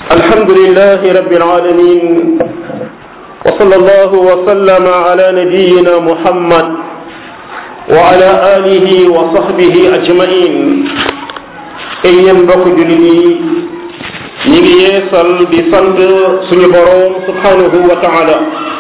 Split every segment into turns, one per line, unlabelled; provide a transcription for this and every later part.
الحمد لله رب العالمين وصلى الله وسلم على نبينا محمد وعلى آله وصحبه أجمعين ay yéen mbokk jullit yi ñi ngi yeesal di sant suñu boroom subhanahu wa taala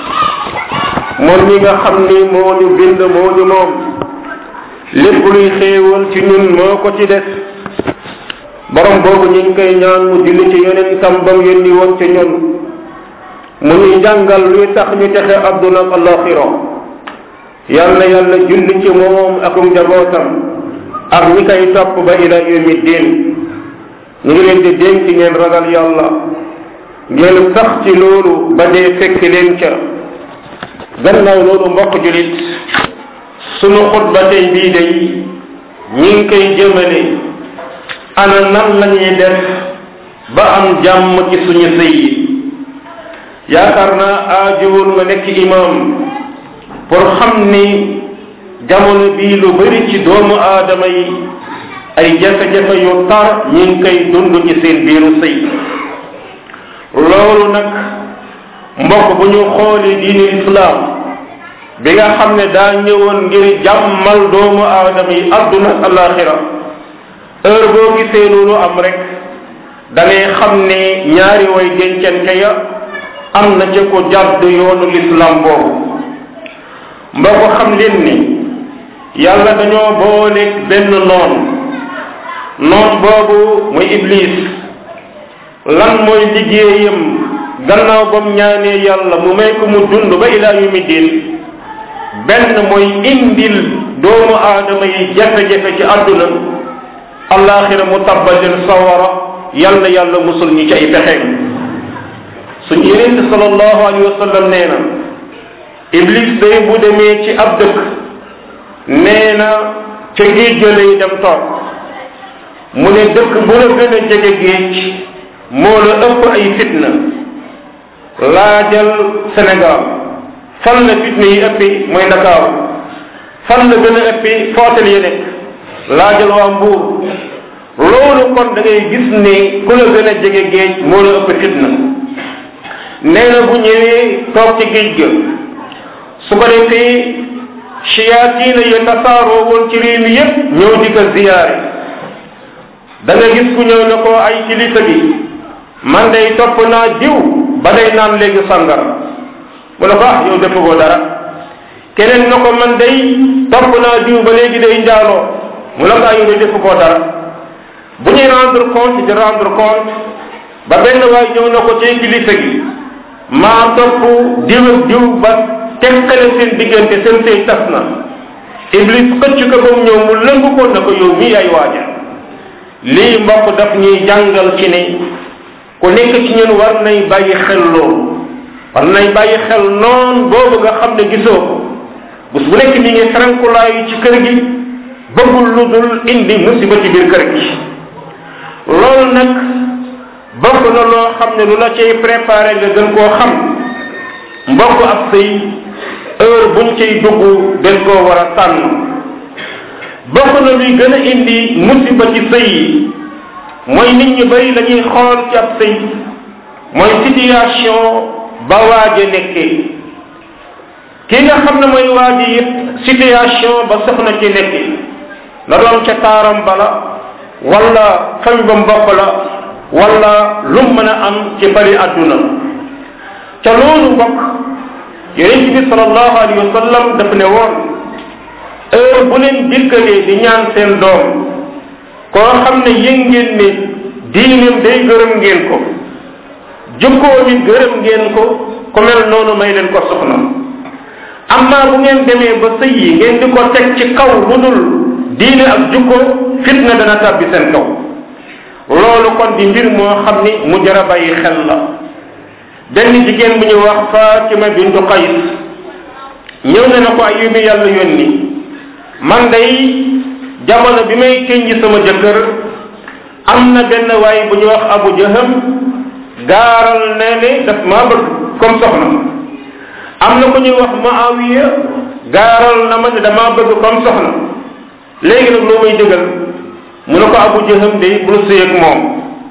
moom mi nga xam ni moo ñu bind moo ñu moom lépp luy xéewal ci ñun moo ko ci def borom boobu ñu ngi koy ñaan mu julli ci yeneen tam bam yónni woon ci ñun mu ñuy jàngal luy tax ñu texe adduna ak alaxira yàlla yàlla julli ci moom ak njabootam ak ñi koy topp ba ila yawmi din ñu ngi leen di dénk ngeen ragal yàlla ngeen sax ci loolu ba dee fekk leen ca gannaaw loolu mbokk julit sunu xutba tey bii day ñi ngi koy jëmale ana nan lañuy def ba am jàmm ci suñu sëy yi yaakaar naa aajuwul nga nekk imam pour xam ni jamono bii lu bari ci doomu aadama yi ay jafe-jafe yu tar ñi ngi koy dund ci seen biiru sëy loolu nag mbokk bu ñu xoolee diini islam bi nga xam ne daa ñëwoon ngir jàmmal doomu aadama yi adduna ak alaxira heure boo gisee loolu am rek da ngay xam ne ñaari way dencante ya am na ca ko jàdd yoonu l'islam boobu mbokk xam leen ni yàlla dañoo booleeg benn noon noon boobu muy iblis lan mooy liggéeyam gannaaw bam ñaanee yàlla mu may ko mu dund ba ilaa yumi diin benn mooy indil doomu aadama yi jafe-jafe ci àdduna allaxira mu tabbal leen sawara yàlla yàlla musul ñi ci ay pexeem suñu yeneen sallallahu alayhi wa sallam nee na iblis day bu demee ci ab dëkk nee na ca géej ga lay dem toog mu ne dëkk bu la gën a jege géej moo la ëpp ay fitna laajal Sénégal fan la fitna yi ëppi mooy Ndakaaru fan la gën a ëppi footel yi nekk laajal waa Mbuur loolu kon da ngay gis ne ku la gën a jege géej moo la ëpp fitna nee na bu ñëwee toog ci géej ga su ko defee shayaatiina ya tasaaroo woon ci réew mi yépp ñëw di ko ziyaare da nga gis ku ñëw ne ko ay kilifa gi man day topp naa diw ba day naan léegi sangar mu ne ko ah yow defagoo dara keneen na ko man day topp naa diw ba léegi day njaaloo mu ne ko ah yow de defagoo dara bu ñuy rendre compte di rendre compte ba benn waay ñëw na ko ci kilifa gi maa topp diw ak diw ba teqale seen diggante seen sëy tas na iblis xëcc ko ba mu ñëw mu lëngu ko na ko yow mii ay waaja lii mbokk daf ñuy jàngal ci ne ku nekk ci ñun war nay bàyyi xel loolu war nay bàyyi xel noon boobu nga xam ne gisoo ko bés bu nekk mi ngi ferankulaayu ci kër gi bëggul lu dul indi musiba ci biir kër gi loolu nag bokk na loo xam ne lu la cay préparé nga gën koo xam mbokk ak sëy heure buñ cay dugg dañ koo war a tànn bokk na luy gën a indi musiba ci sëy yi mooy nit ñu bari la ñuy xool ci ab sëy mooy situation ba waaje nekkee ki nga xam ne mooy waaje it situation ba soxna ci nekkee la doon ca taaram bala wala famille ba mbokk la wala lum mën a am ci bari àdduna ca loolu mbokk yonent bi sallallahu alayhi wa sallam daf ne woon heure bu leen dikkalee di ñaan seen doom koo xam ne yëg ngeen ne diineem day gërëm ngeen ko jukkoo mi gërëm ngeen ko ku mel noonu may leen ko soxna amma bu ngeen demee ba sëy yi ngeen di ko teg ci kaw lu dul diine ak jukko fitna dana tàbbi seen kaw loolu kon di mbir moo xam ni mu jar a bàyyi xel la benn jigéen bu ñu wax Fatima bintu Qays ñëw na na ko ay yumi yàlla yónni man day jamono bi may tënji sama jëkkër am na benn waay bu ñu wax Abu Jaham gaaral ne ne daf maa bëgg comme soxna am na ku ñuy wax Muawiya gaaral na ma ne damaa bëgg comme soxna léegi nag loo may dëggal mu ne ko Abu Jaham day bul sëy ak moom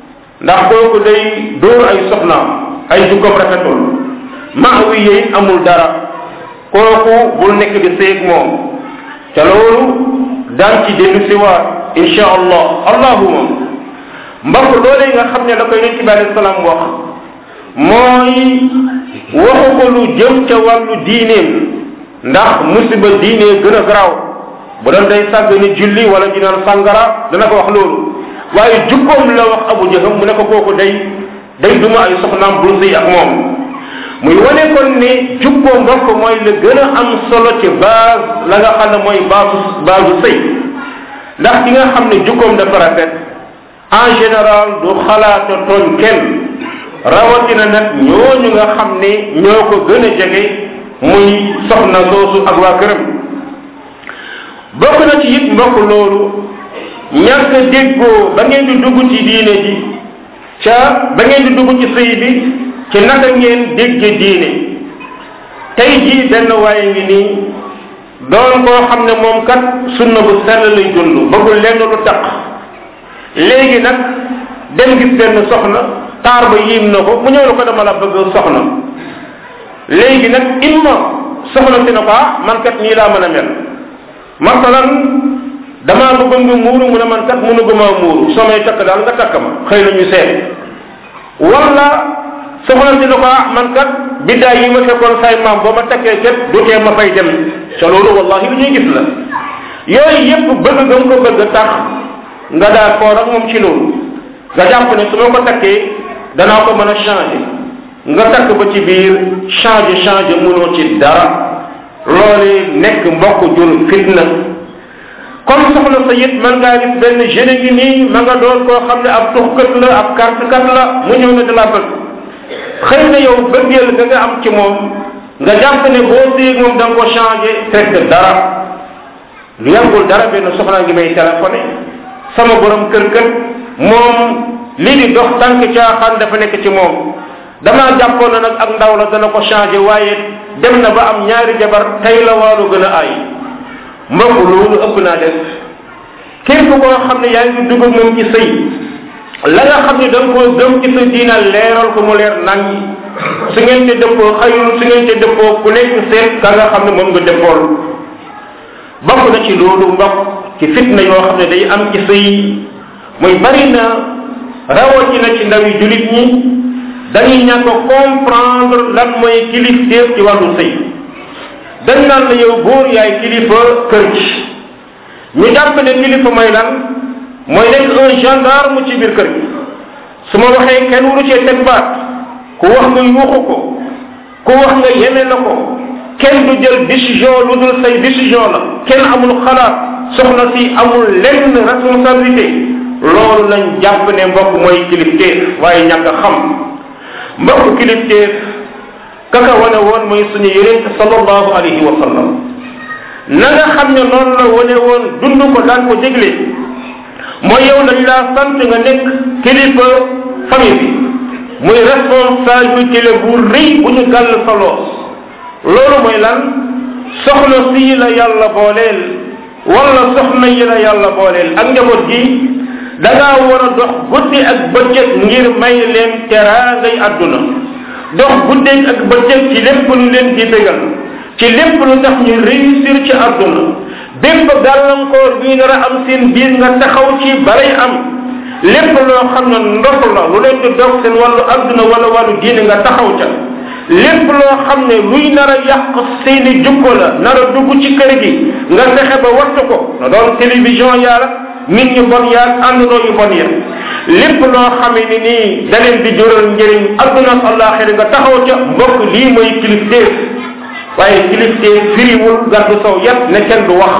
ndax kooku day dóor ay soxnaam ay jukkoom rafetul maawi yi amul dara kooku bul nekk di séeg moom te loolu daan ci dellu si waat insha allah allahuma mbokk loolee nga xam ne la koy yonent bi alayhi salaam wax mooy waxu ko lu jëm ca wàllu diineem ndax musiba diine gën a garaaw bu doon day sàgg ni julli wala di naan sàngara dana ko wax loolu waaye jukkoom la wax abu jaham mu ne ko kooku day day duma ay soxnaam bul sëy ak moom muy wane kon ne jukkoo mbokk mooy la gën a am solo ci base la nga xam ne mooy baasu baasu sëy ndax ki nga xam ne jukkoom dafa rafet en général du xalaata tooñ kenn rawatina nag ñooñu nga xam ne ñoo ko gën a jege muy soxna soosu ak waa këram bokk na ci it mbokk loolu ñàkk déggoo ba ngeen di dugg ci diine ji ca ba ngeen di dugg ci sëy bi ci naka ngeen dégge diine tey jii benn waaye ngi nii doon koo xam ne moom kat sunna bu sell lay dund bëggul lenn lu taq léegi nag dem gis benn soxna taar ba yiim na ko mu ñëw na ko dama la bëgg soxna léegi nag imma soxna si na ko ah man kat nii laa mën a mel masalan damaa bëggoon nga muuru mu ne man kat mënuguma muuru soo may takk daal nga takk ma xëy na ñu seet wala soxna si na ko ah man kat biddaay yi ma fekkoon say maam boo ma takkee kat du tee ma fay dem ca loolu wallahi lu ñuy gis la yooyu yépp bëgg gëm ko bëgg tax nga daa koor ak moom ci loolu nga jàpp ne su ma ko takkee danaa ko mën a changer nga takk ba ci biir changer changer mënoo ci dara loolu nekk mbokk jur fitna comme soxna sa it man ngaa gis benn jeune ngi nii ma nga doon koo xam ne ab tuxkat la ab kartkat la mu ñëw na da la bëgg xëy na yow bëggeel ga nga am ci moom nga jàpp ne boo séeg moom da nga ko changé fekk dara lu yàggul dara benn soxna ngi may téléphoné sama borom kër kër moom lii di dox tànk caaxaan dafa nekk ci moom damaa jàppoon na nag ak ndaw la dana ko changé waaye dem na ba am ñaari jabar tey la waalu gën a ay mbokk loolu ëpp naa def képp koo xam ne yaa ngi dugg moom ci sëy la nga xam ne da nga koo gëm ci sa diina leeral ko mu leer nañ su ngeen te dëppoo xayul su ngeen te dëppoo ku nekk seet ka nga xam ne moom nga dëppool bokk na ci loolu mbokk ci fitna yoo xam ne day am ci sëy muy bari na rawatina ci ndawi julit ñi dañuy ñàkk comprendre lan mooy kilifteef ci wàllu sëy dañ naan la yow góor yaay kilifa kër gi ñu jàpp ne kilifa mooy lan mooy nekk un gendarme ci biir kër gi su ma waxee kenn waru cee teg baat ku wax nga yuuxu ko ku wax nga yeme na ko kenn du jël décision lu dul say décision la kenn amul xalaat soxna si amul lenn responsabilité loolu lañ jàpp ne mbokk mooy kilifteef waaye ñàkk a xam mbokk kilifteef kaka wane woon mooy suñu yonent sallallahu alayhi wa sallam na nga xam ne noonu la wane woon dund ko daan ko dégle mooy yow dañ laa sant nga nekk kilifa famille bi muy responsabilité la bu rëy bu ñu gàll sa loos loolu mooy lan soxna sii la yàlla booleel wala soxna yi la yàlla booleel ak njaboot gi da ngaa war a dox guddi ak bëccëg ngir may leen teraangay àdduna dox guddeeg ak bëccëg ci lépp lu leen di bégal ci lépp lu tax ñu réussir ci àdduna bépp gàllankoor bii nar a am seen biir nga taxaw ci balay am lépp loo xam ne ndox la lu leen di dog seen wàllu àdduna wala wàllu diine nga taxaw ca lépp loo xam ne luy nar a yàq seeni jukko la nar a dugg ci kër gi nga fexe ba wattu ko na doon télévision yaala nit ñu bon yaal àndandoo yu bon ya lépp loo xamee ni nii da leen di jural njëriñ adduna ak àllaaxira nga taxaw ca mbokk lii mooy kilifteef waaye kilifteef firiwul gàddu saw yat ne kenn du wax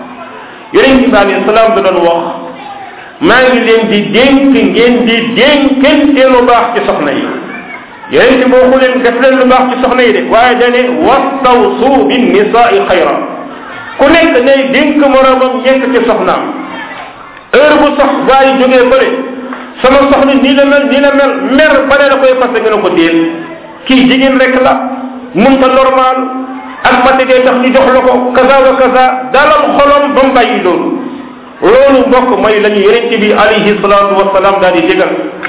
yonent bi alayhi salaam da doon wax maa ngi leen di dénk ngeen di dénkante lu baax ci soxna yi yonent bi waxu leen def leen lu baax ci soxna yi de waaye dane wastawsu bin nisaai xayra ku nekk nay dénk moroomam ñekk ci soxnaam heure bu sox waaye jógee bële sama soxna nii la mel nii la mel mer ba ne la koy fase nga ne ko déet kii jigéen rek la munta normal ak fatigué tax ñu jox la ko kaza wa kaza dalal xolom ba mu bàyyi loolu loolu mbokk mooy la ñu yonent bi alayhi salaatu wasalaam daal di digal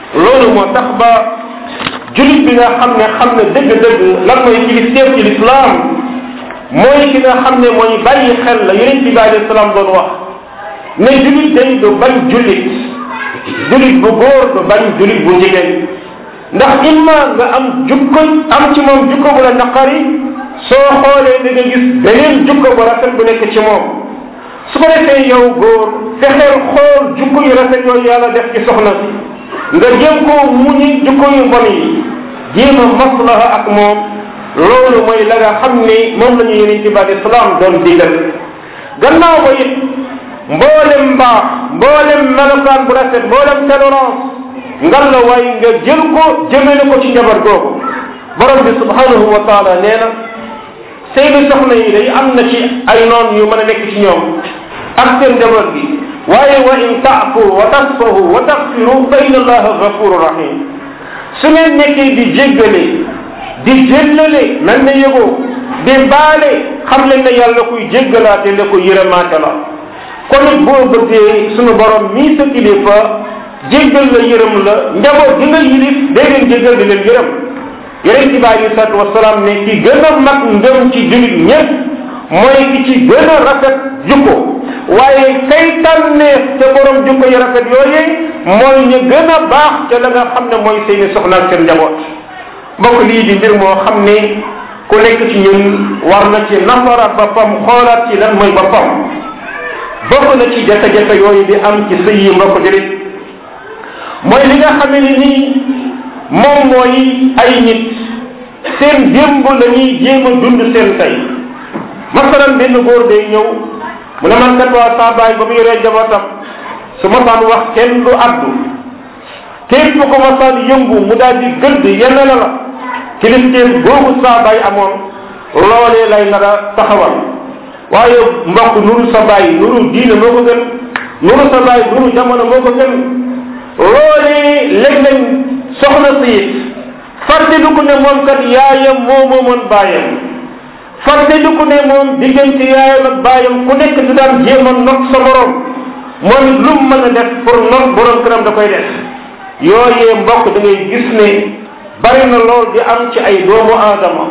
loolu moo tax ba julit bi nga xam ne xam ne dëgg-dëgg lan mooy kilifteef ci lislaam mooy ki nga xam ne mooy bàyyi xel la yonent bi alayhi salaam doon wax ne julit day du bañ julit julit bu góor du bañ julit bu jigéen ndax imma nga am jukko am ci moom jukko bu la naqari soo xoolee da nga gis beneen jukko bu rafet bu nekk ci moom su ko defee yow góor fexeel xool jukko yu rafet yooyu yàlla def ci soxna si nga jéem koo muñi jukko yu bon yi jéem a maslaha ak moom loolu mooy la nga xam ni moom la ñu yonente bi alei salaam doon digal gannaaw ba it mboolem mbaax mboolem melokaan bu rafet mboolem tolérance ngal la waay nga jël ko jëmale ko ci njabar googu borom bi subhanahu wa taala nee na seeni soxna yi day am na ci ay noon yu mën a nekk ci ñoom ak seen njabar gi waaye wa in taafu wa tasfahu wa taxfiru fa inna allaha gafuru rahim su ngeen nekkee di jéggale di jéllale mel ne yëgoo di baale xam leen ne yàlla kuy jéggalaate la ko yërëmaate la kon it boo bëggee sunu borom mii sa kilifa jéggal la yërëm la njaboot gi nga yilif day leen jéggal di leen yërëm yonente bi alei salatu wasalaam ne ki gën a mag ngëm ci julit ñëpp mooy ki ci gën a rafet jukko waaye kay tànneef te borom jukko yu rafet yooyee mooy ñu gën a baax ca la nga xam ne mooy seeni soxna ak seen njaboot mbokk lii di mbir moo xam ne ku nekk ci ñun war na ci nafaraat boppam xoolaat ci lan mooy boppam bokk na ci jafe-jafe yooyu di am ci sëy yi mbokk julit mooy li nga xam ne nii moom mooy ay nit seen démb la ñuy jéem a dund seen tey masalan benn góor day ñëw mu ne man kat waa saa baay ba mu yoree jabootam su masaan wax kenn du addu képp ko masaan yëngu mu daal di gëdd yenn la la kilifteef googu saa baay amoon loolee lay nar a taxawal waaye mbokk nuru sa baay nuru diine moo ko gën nuru sa baay nuru jamono moo ko gën loolee léeg-léeg soxna si it fàttaliku ne moom kat yaayam moo moomoon baayam fàttaliku ne moom diggante yaayam ak baayam ku nekk di daan jéem a not sa borom moom it lu mu mën a def pour not borom këram da koy def yooyee mbokk da ngay gis ne bari na lool di am ci ay doomu aadama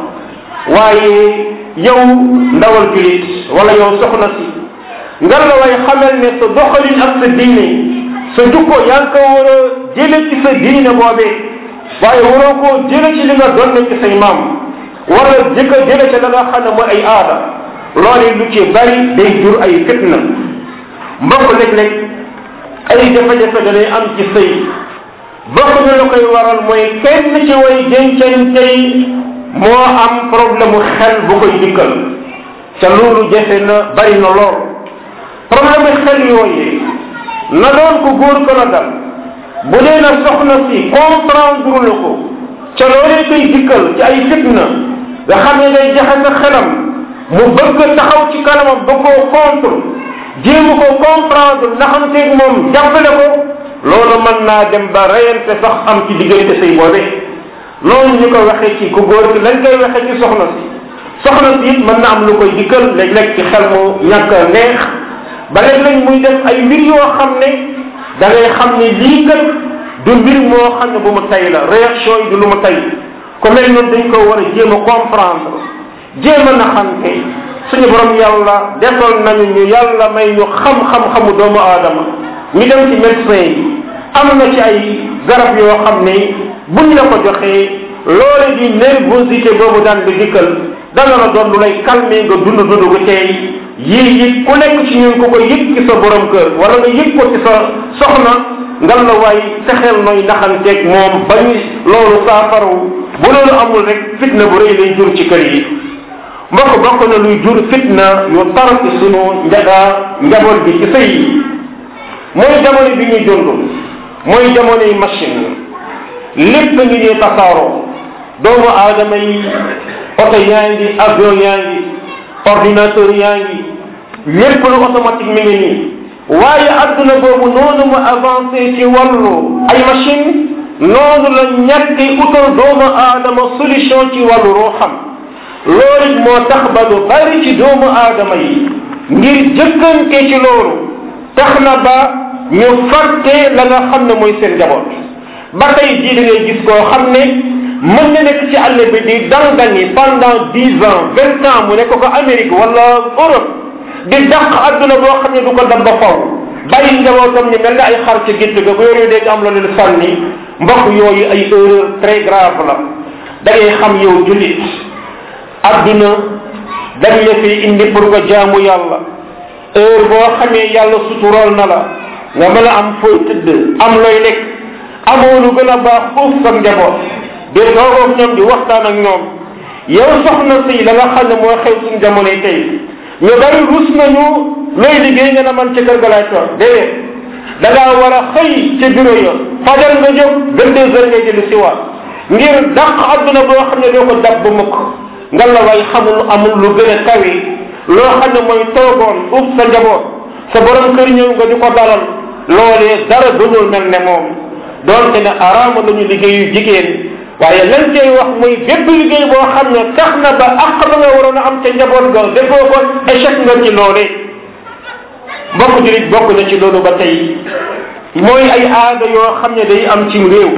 waaye yow ndawal julit wala yow soxna si ngar la way xamal ne sa doxalin ak sa diine sa jukko yaa ngi ko war a jële ci sa diine boobee waaye waroo koo jële ci li nga doon ci say maam wala jëkka jële ci la nga xam ne mooy ay aada loolu lu ci bari day jur ay fitna mbokk léeg-léeg ay jafe-jafe danay am ci sëy bokk na la koy waral mooy kenn ci way dencante yi moo am problème mu xel bu koy dikkal ca loolu jafe na bari na lool problème mu xel yooyee na doon ko góor ko na dal bu dee na soxna si comprendre la ko ca loolee koy dikkal ci ay fitna nga xam ne day jaxe sa xelam mu bëgg taxaw ci kanamam ba koo contre jéem ko comprendre naxanteeg moom jàppale ko loolu mën naa dem ba reyante sax am ci diggante say boobe loolu ñu ko waxee ci ku góor ki lañ koy waxee ci soxna si soxna si it mën na am lu koy dikkal léeg-léeg ci xel mu ñàkk a neex ba léeg-léeg muy def ay mbir yoo xam ne da ngay xam ne lii kat du mbir moo xam ne bu mu tay la réaction yi du lu mu tay ku mel noonu dañ ko war a jéem a comprendre jéem a naxante suñu borom yàlla defal nañu ñu yàlla may ñu xam-xam-xamu doomu aadama ñu dem ci médecin yi am na ci ay garab yoo xam ne buñ la ko joxee loole di nervosité boobu daan di dikkal dana la doon lu lay calmer nga dund dund gu tey yii it ku nekk ci ñun ku ko yëg ci sa borom kër wala nga yëg ko ci sa soxna ngal la waay fexeel nooy naxanteeg moom bañ loolu saafaru bu loolu amul rek fitna bu rëy lay jur ci kër yi mbokk bokk na luy jur fitna yu tar ci sunu njaga njaboot bi ci sëy yi mooy jamono bi ñuy dund mooy jamono yi machine lépp ngi ñuy tasaaroo doomu aadama yi oto yaa ngi avion yaa ngi ordinateur yaa ngi lépp lu automatique mi ngi nii waaye adduna boobu noonu mu avancé ci wàllu ay machine noonu la ñàkk utal doomu aadama solution ci wàllu ruuxam loolu moo tax ba lu bari ci doomu aadama yi ngir jëkkante ci loolu tax na ba ñu fàtte la nga xam ne mooy seen njaboot ba tey jii da ngay gis koo xam ne mën na nekk ci àll bi di dangani pendant dix ans vingt ans mu nekk ko Amérique wala Europe di dàq adduna boo xam ne du ko dab ba faw bàyyi njabootam ñu mel ne ay xar ci gétt ga bu yore dégg am la leen sànni mbokk yooyu ay erreur très grave la da ngay xam yow jullit adduna dañ la fi indi pour nga jaamu yàlla heure boo xamee yàlla sutural na la nga mën a am fooy tëdd am looy lekk amoo lu gën a baax foofu sa njaboot di toogoog ñoom di waxtaan ak ñoom yow soxna si la nga xam ne moo xew suñ jamonoy tey ñu bari rus nañu looy liggéey nga ne man ci kër ga laay toog déedéet da ngaa war a xëy ca bureau ya fajal nga jóg vingt deux heures ngay dellu si waat ngir dàq adduna boo xam ne doo ko dab ba mukk nga la way xamul amul lu gën a kawe loo xam ne mooy toogoon uf sa njaboot sa borom kër ñëw nga di ko dalal loolee dara gënul mel ne moom doonte ne araama lañu liggéeyu jigéen waaye lan cay wax muy bépp liggéey boo xam ne tax na ba àq ba nga waroon a am ca njaboot ga defoo ko échec nga ci loolee mbokk julit bokk na ci loolu ba tey mooy ay aada yoo xam ne day am ci réew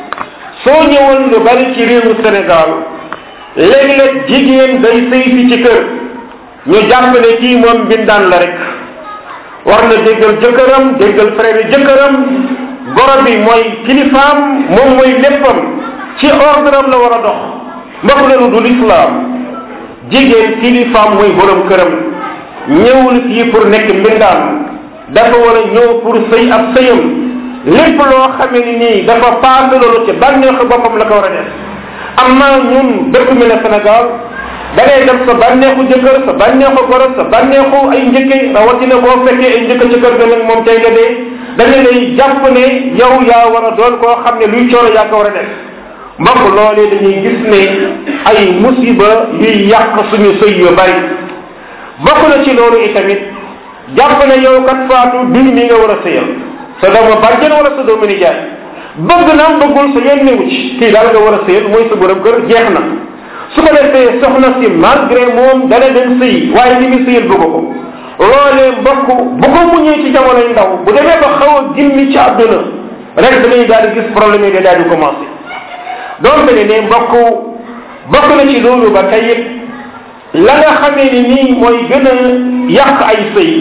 soo ñëwoon lu bari ci réewu Sénégal léeg-léeg jigéen day sëy fi ci kër ñu jàpp ne kii moom mbindaan la rek war na déggal jëkkëram déggal frère jëkkëram goro bi mooy kilifaam moom mooy léppam ci ordre am la war a dox mbokk loolu du lislaam jigéen kilifaam mooy borom këram ñëwul fii pour nekk mbindaan dafa war a ñëw pour sëy ab sëyam lépp loo xamee ni nii dafa paase loolu ci bànneexu boppam la ko war a def amma ñun dëkk mi ne Sénégal da ngay dem sa bànneexu jëkkër sa bànneexu goro sa bànneexu ay njëkke rawatina boo fekkee ay njëkk ci kër ga nag moom tey nga dee dañu lay jàpp ne yow yaa war a doon koo xam ne luy coono yaa ko war a def mbokk loolee dañuy gis ne ay musiba yuy yàq suñu sëy yu bari bokk na ci loolu itamit jàpp ne yow kat faatu diw mi nga war a sëyal sa doomu bàjjen wala sa doomu nijaay bëgg na bëggul sa yoon newu ci kii daal nga war a sëyal mooy sa borom kër jeex na su ko defee soxna si malgré moom dana dem sëy waaye li muy sëyal bëgg ko loolee mbokk bu ko muñee ci jamonoy ndaw bu demee ba xaw a gimmi ci àdduna rek da ngay daal di gis problème yi da daal di commencé donte ne ne mbokk bokk na ci loolu ba tey it la nga xamee ni nii mooy gën a yàq ay sëy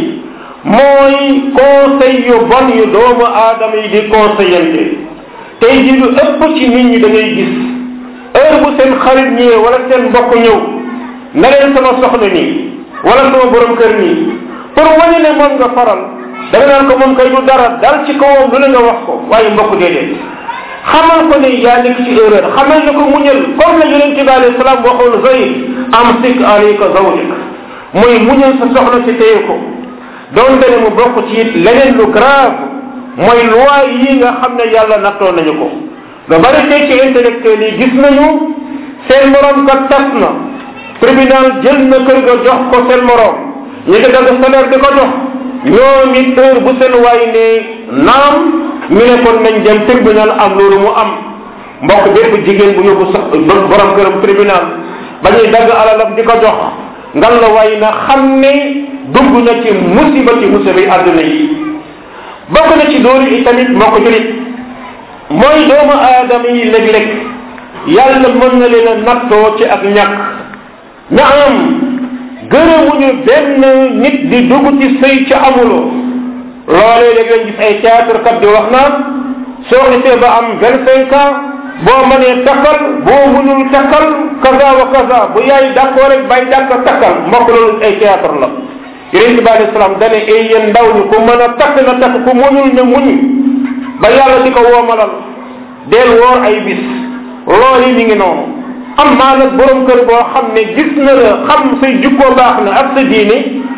mooy conseil yu bon yu doomu aadama yi di conseillante tey ji lu ëpp ci nit ñi da ngay gis heure bu seen xarit ñëwee wala seen mbokk ñëw na leen sama soxna nii wala sama borom kër nii pour wane ne moom nga faral da nga naan ko moom kay du dara dal ci kawam lu ne nga wax ko waaye mbokk déedéet xamal ko ne yaa nekk ci erreur xamal ne ko muñal comme la yonent bi alayhi salaam waxoon Zayd amsik alayka zawjak mooy muñal sa soxna si téye ko doonte ne mu bokk ci it leneen lu grave mooy loi yi nga xam ne yàlla nattoo nañu ko lu bari tey ci intellectuel yi gis nañu seen morom kat tas na tribunal jël na kër ga jox ko seen morom ñu ngi dagg salaire di ko jox ñoom it heure bu seen waay ne naam ñu ne kon nañ dem tribunal am loolu mu am mbokk bépp jigéen bu yóbbu sax borom këram tribunal ba ñuy dagg alalam di ko jox ngal la waay na xam ne dugg na ci musiba ci musiba yi àdduna yi bokk na ci loolu itamit moo ko julit mooy doomu aadama yi léeg-léeg yàlla mën na leen a nattoo ci ak ñàkk na am gërëmuñu benn nit di dugg ci sëy ci amuloo loolee léeg leen gis ay théâtre kat di wax naan soo xisee ba am vingt cinq ans boo mënee takkal boo mënul takkal kaza wa kaza bu yaay d'accord rek bay dàkk takkal mbokk loolu ay théâtre la yonent bi alayhi salaam dane ay yéen ndaw ñi ku mën a takk na takk ku mënul na muñ ba yàlla di ko woomalal del woor ay bis loolu mi ngi noonu am maa nag borom kër boo xam ne gis na la xam say jukkoo baax na ak sa diine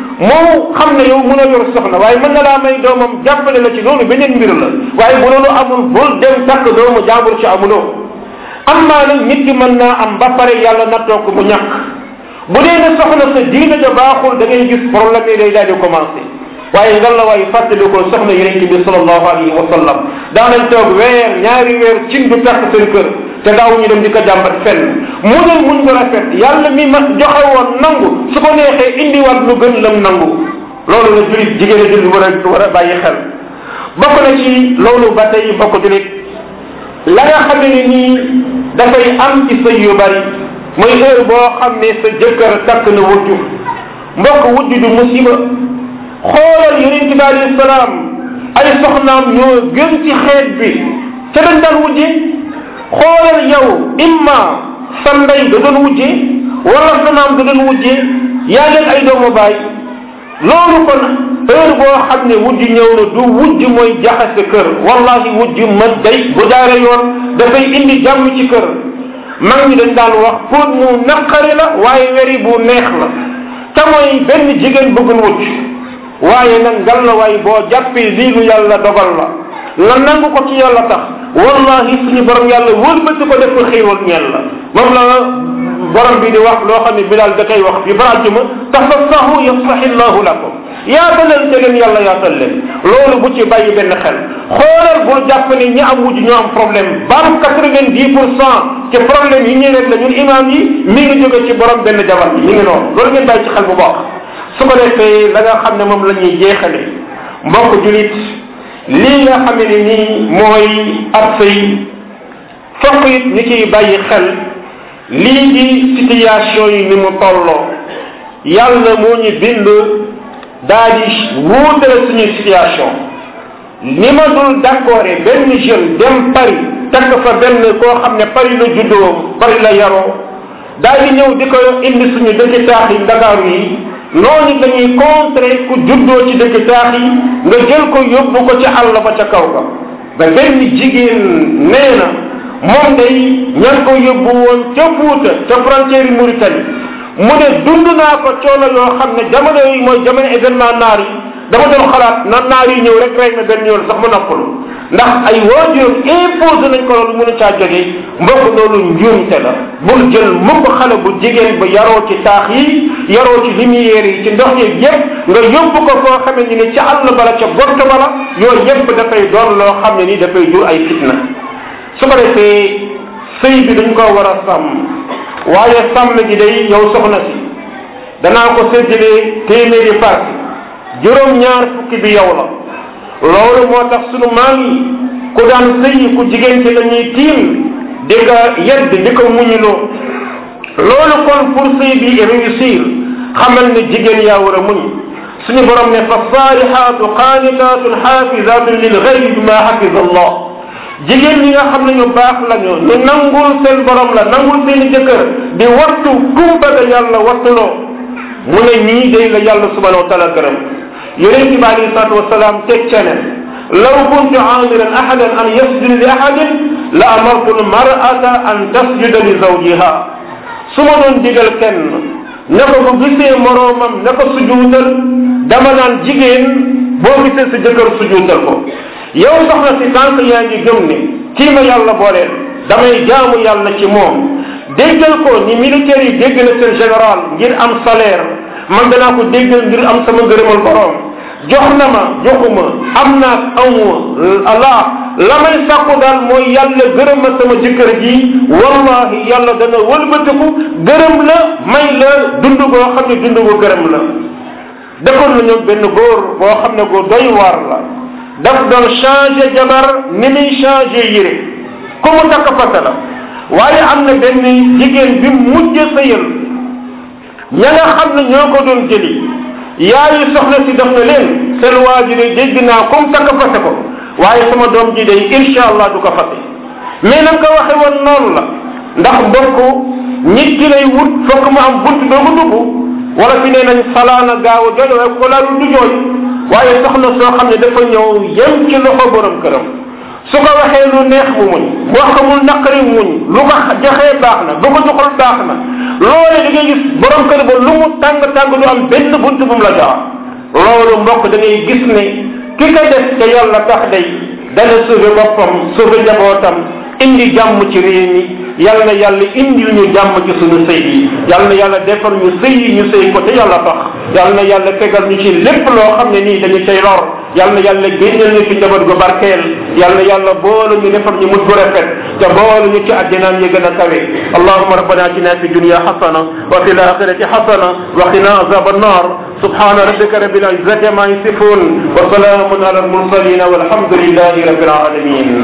moo xam ne yow mën a yor soxna waaye mën na laa may doomam jàppale la ci loolu beneen mbir la waaye bu loolu amul bul dem takk doomu jàmbur ci amuloo am maa nag nit ki mën naa am ba pare yàlla nattoo ko mu ñàkk bu dee ne soxna sa diine ja baaxul da ngay gis problème yi day daal di commencé waaye ngal la waaye fàttali ko soxna yonente bi sallallahu alayhi wa sallam daanañ toog weer ñaari weer cin du takk seen kër te daaw ñu dem di ko jàmbat fenn muñal muñ ko rafet yàlla mi ma joxe woon nangu su ko neexee indiwaat lu gën lam nangu loolu la julit jigéen a julit war a war a bàyyi xel bokk na ci loolu ba tey bokk julit la nga xam ne nii dafay am ci sëy yu bari mooy heure boo xam ne sa jëkkër takk na wujju mbokk wujju du musiba xoolal yonent bi alayhi salaam ay soxnaam ñoo gën ci xeet bi ca dañ daan wujje xoolal yow imma sa ndey da doon wujje wala sa maam da doon wujje yaa leen ay doomu baay loolu kon heure boo xam ne wujj ñëw na du wujj mooy jaxase kër wallahi wujj ma day bu jaare yoon dafay indi jàmm ci kër mag ñi dañ daan wax pour mu naqari la waaye weri bu neex la te mooy benn jigéen bëggul wujj waaye nag ngal la waaye boo jàppee lii lu yàlla dogal la nga nangu ko ci yàlla tax wallahi suñu borom yàlla wëlbati ko def ko xéewal ñeel la moom la borom bi di wax loo xam ne bilal da koy wax fi barajuma tafassahu yafsahi llahu lakum yaatalal te leen yàlla yaatal leen loolu bu ci bàyyi benn xel xoolal bul jàpp ne ñi am wujj ñoo am problème bam quatre vingt dix pour cent ci problème yi ñuy rek la ñun imam yi mi ngi jóge ci borom benn jabar bi mi ngi noonu loolu ngeen bàyyi ci xel bu baax su ko defee la nga xam ne moom la ñuy jeexale mbokk julit lii nga xam ne nii mooy ab sëy fokk it ñu ciy bàyyi xel lii di situation yi ni mu tolloo yàlla moo ñu bind daa di wuutale suñu situation ni ma dul d'accord benn jeune dem Paris takk fa benn koo xam ne Paris la juddoo Paris la yaroo daa di ñëw di ko indi suñu dëkki taax yi Ndakaaru yi noonu dañuy contrer ku juddoo ci dëkki taax yi nga jël ko yóbbu ko ci àll ba ca kaw ga ba benn jigéen nee na moom day ñan ko yóbbu woon ca Fuuta ca frontière yi Mauritanie mu ne dund naa ko coono yoo xam ne jamono yi mooy jamono événement naar yi dama doon xalaat na naar yi ñëw rek rek na benn yoon sax mu noppalu ndax ay waajuram imposé nañ ko loolu mënu caa jógee mbokk loolu njuumte la bul jël mukk xale bu jigéen ba yaroo ci taax yi yaroo ci lumière yi ci ndox yi yépp nga yóbbu ko foo xamee ni ni ca àll bala ca gott bala yooyu yépp dafay doon loo xam ne ni dafay jur ay fitna su ko defee sëy bi dañ ko war a sàmm waaye sàmm gi day yow soxna si danaa ko séddalee téeméeri parti juróom ñaar fukki bi yow la loolu moo tax sunu maam yi ku daan sëyi ku jigéen ci la ñuy tiim di ko yedd di ko muñuloo loolu kon pour sëy bi réussir xamal ne jigéen yaa war a muñ suñu borom ne fa saalihaatu qaanitaatun xaafizaatun lil gaybi bima xafiza allah jigéen ñi nga xam ne ñu baax lañu ñu nangul seen borom la nangul seen jëkkër di wattu kumba ga yàlla wattuloo mu ne ñii day la yàlla subhanahu wa taala gërëm yonente bi alayhi salatu wasalaam teg ca ne law kuntu amiran ahadan an yasjuda li ahadin la amartu lmarata an tasjuda li zawjiha su ma doon digal kenn ne ko bu gisee moroomam ne ko sujuutal dama naan jigéen boo gisee sa jëkkër sujuutal ko yow soxna si tànk yaa ngi gëm ne kii ma yàlla booleel damay jaamu yàlla ci moom déggal ko ni militaire yi dégg na seen général ngir am salaire man danaa ko déggal ngir am sama ngërëmal borom jox na ma joxuma am naa amuma la la may sàkku daal mooy yàlla gërëm ma sama jëkkër ji wallahi yàlla dana wëlbatiku gërëm la may la dund boo xam ne dund bu gërëm la defoon nañu benn góor boo xam ne góor doy waar la daf doon changé jabar ni muy changé yére ku mu takk fata la waaye am na benn jigéen bi mujj sëyal ña nga xam ne ñoo ko doon jëli yaayu soxna si def na leen seen waa ji de dégg naa comme takk fase ko waaye sama doom ji day insha allah du ko fase mais na nga ko waxe woon noonu la ndax mbokk nit ki lay wut fokk mu am bunt doo ko dugg wala fi nee nañ salaana gaaw a jooy waaye ko laalul du jooy waaye soxna soo xam ne dafa ñëw yem ci loxo borom këram su ko waxee lu neex mu muñ bu wax ko mu naqari muñ lu ko joxee baax na bu ko joxul baax na loole da ngay gis borom kër ba lu mu tàng tàng du am benn bunt bu mu la jox loolu mbokk da ngay gis ne ki ko def te yàlla tax day dana sauvé boppam sauvé njabootam indi jàmm ci réew mi yal na yàlla indil ñu jàmm ci suñu sëy yi yal na yàlla defar ñu sëy yi ñu sëy ko te yàlla tax yal na yàlla tegal ñu ci lépp loo xam ne nii dañu cay lor yal na yàlla génnal ñu ci njaboot gu barkeel yal na yàlla boole ñu defar ñu mujj gu rafet te boole ñu ci àddinaam yi gën a kawe allahuma rabbana atina fi dunya xasana wa fi laxirati xasana wa qina azab annar سبحان ربك رب العزة ما يصفون وسلام على المرسلين والحمد لله رب العالمين